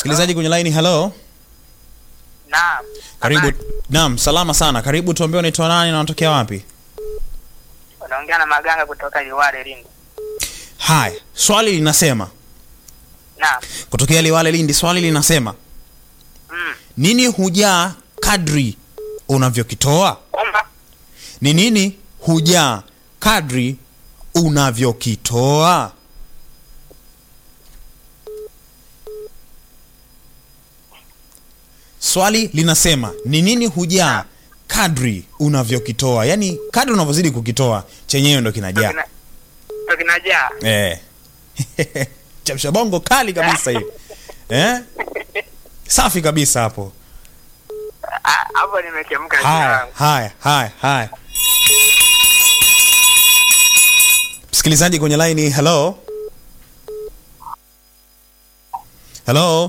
Msikilizaji kwenye line, hello. Naam. Karibu. Habari. Naam, salama sana. Karibu, tuambie unaitwa nani na unatokea wapi? Unaongea na Maganga kutoka Liwale Lindi. Haya, swali linasema Naam. kutokea Liwale Lindi, swali linasema Mm. nini hujaa kadri unavyokitoa? Kwamba Ni nini hujaa kadri unavyokitoa? Swali linasema ni nini hujaa kadri unavyokitoa, yaani kadri unavyozidi kukitoa chenyewe ndo kinajaa. kina- ndo kinajaa. Eh. Chamsha bongo kali kabisa hii. Eh? Safi kabisa hapo. Ah, Hapo nimechemka jina Haya, langu. haya, haya, haya. Msikilizaji kwenye line, hello. Hello.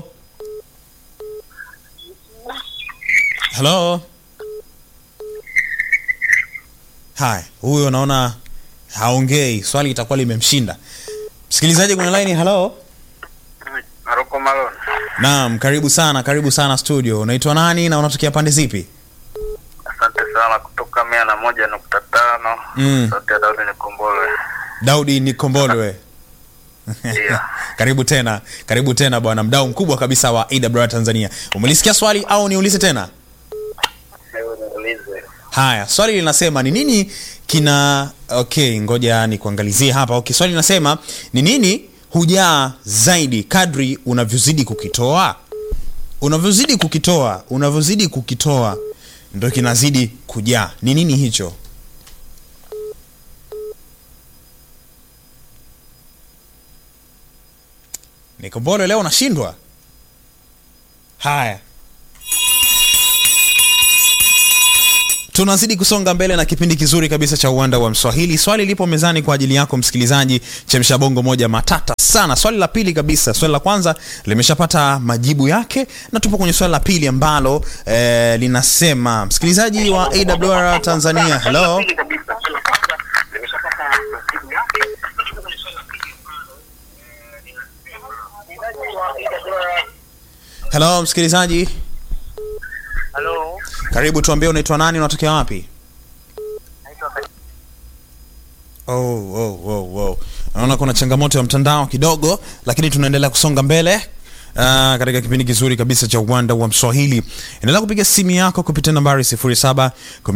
Hello. Haya, huyo naona haongei, swali itakuwa limemshinda. Msikilizaji kwenye line, hello. Maroko Malon. Naam, karibu sana, karibu sana studio. Unaitwa nani na unatokea pande zipi? Asante sana kutoka mia na moja nukta tano. Mm. Sauti ya Daudi Nikombolwe. Daudi Nikombolwe. Ndio. karibu tena karibu tena bwana mdau mkubwa kabisa wa awr tanzania umelisikia swali au niulize tena Hebu niulize. haya swali linasema ni nini kina okay ngoja nikuangalizie hapa okay swali linasema ni nini hujaa zaidi kadri unavyozidi kukitoa unavyozidi kukitoa unavyozidi kukitoa ndo kinazidi kujaa ni nini hicho nikombole leo nashindwa haya tunazidi kusonga mbele na kipindi kizuri kabisa cha uwanda wa mswahili swali lipo mezani kwa ajili yako msikilizaji chemsha bongo moja matata sana swali la pili kabisa swali la kwanza limeshapata majibu yake na tupo kwenye swali la pili ambalo eh, linasema msikilizaji wa awr tanzania hello hello msikilizaji Halo. karibu tuambie unaitwa nani unatokea wapi Naitwa Ka- oh, oh, oh, oh. naona kuna changamoto ya mtandao kidogo lakini tunaendelea kusonga mbele Uh, katika kipindi kizuri kabisa cha uwanda wa mswahili endelea kupiga simu yako kupitia nambari 07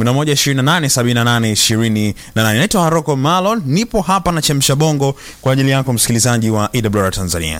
11287828 naitwa haroko malon nipo hapa na chemsha bongo kwa ajili yako msikilizaji wa awr tanzania